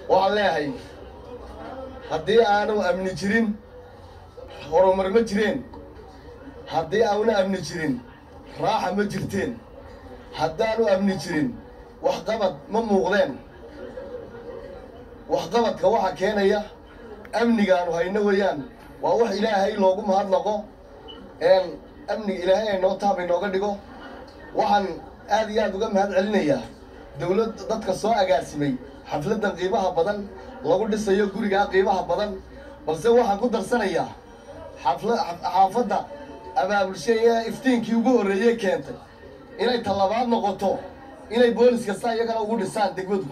waxaan leeyahay haddii aanu amni jirin horumar ma jireen haddii aanu amni jirin raaxa ma jirteen haddaanu amni jirin waxqabad ma muuqdeen waxqabadka waxa keenaya amnigaanu hayno weeyaan waa wax ilaahay loogu mahadnaqo amniga ilaahay ay noo taab inooga dhigo waxaan aad iyo aad uga mahad celinayaa dawlad dadka soo agaasimay xafladdan qiimaha badan lagu dhisayo gurigaa qiimaha badan balse waxaan ku darsanayaa xafla xaafadda abaabulshay ee iftiinkii ugu horreeyey keentay inay tallabaad noqoto inay boolis kasta iyagana ugu dhisaan degmadu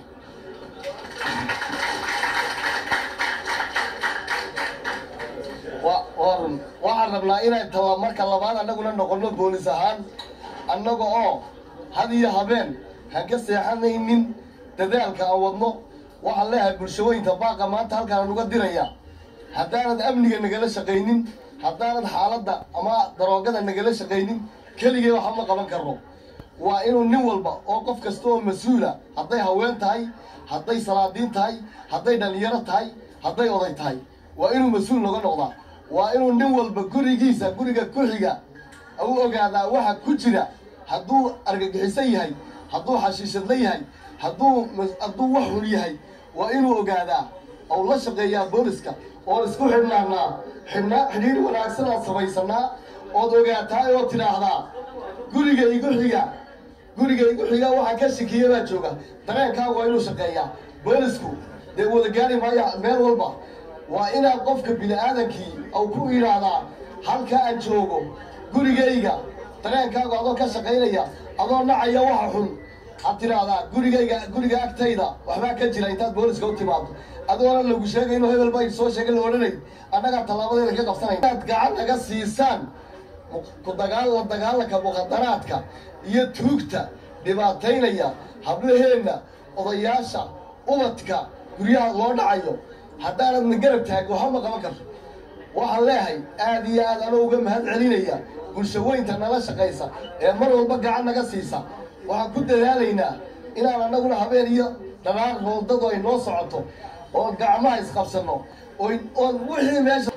warun waxaan rabnaa inay talla marka labaad annaguna noqonno boolis ahaan annaga oo had iyo habeen han ka seexanaynin dadaalka aan wadno waxaan leeyahay bulshooyinka baaqa maanta halkaan uga diraya haddaanad amniga nagala shaqaynin haddaanad xaaladda ama daroogada nagala shaqaynin keligee waxba ma qaban karno waa inuu nin walba oo qof kasta oo mas-uula hadday haween tahay hadday salaadiin tahay hadday dhallinyaro tahay hadday oday tahay waa inuu mas-uul noga noqdaa waa inuu nin walba gurigiisa guriga ku xiga u ogaadaa waxa ku jira hadduu argagixisan yahay hadduu xashiishadla yahay hadduu hadduu wax xun yahay waa inuu ogaadaa ou la shaqeeyaa booliska oon isku xidhnaanaa xidhnaa xidhiir wanaagsan aan samaysanaa ood ogaataa oo tidhaahdaa guriga igu xiga guriga igu xiga waxaa ka shikiya baa jooga dareenkaagu waa inuu shaqeeyaa boolisku dee wada gaari maaya meel walba waa inaad qofka bini-aadankii ou ku idhaahdaa halka aan joogo gurigayga dareenkaagu adoo ka shaqaynaya adoo nacaya waxa xun had tidhaahdaa gurigayga guriga agtayda waxbaa ka jira intaad booliska u timaado adoona lagu sheegayno hebel baa soo sheegay la odhanay annagaa tallaabadeeda ka qabsanay inaad gacan naga siisaan ku dagaal la dagaalanka muqadaraadka iyo tuugta dhibaataynaya hablaheenna odayaasha ubadka guryaha loo dhacayo haddaanadna garab taagin waxba ma qaban karto waxaan leeyahay aad iyo aad anoo uga mahad celinaya bulshaweynta nala shaqaysa ee mar walba gacan naga siisa waxaan ku dadaalaynaa inaan annaguna habeen iyo dhanaar roodadu ay noo socoto oon gacmaha isqabsanno oon wixii meesha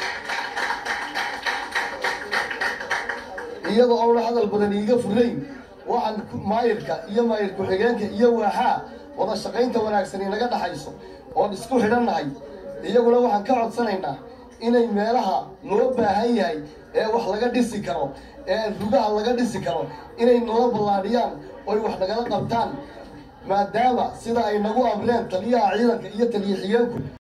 iyadoo oona hadal badan iiga furnayn waxaan maayirka iyo maayir ku-xigeenka iyo waaxaa wada shaqaynta wanaagsan inaga dhaxayso oon isku xidhannahay iyaguna waxaan ka codsanaynaa inay meelaha loo baahan yahay ee wax laga dhisi karo ee rugaha laga dhisi karo inay nala ballaadhiyaan oy wax nagala qabtaan maadaama sida ay nagu amreen taliyaha ciidanka iyo taliya xigeenku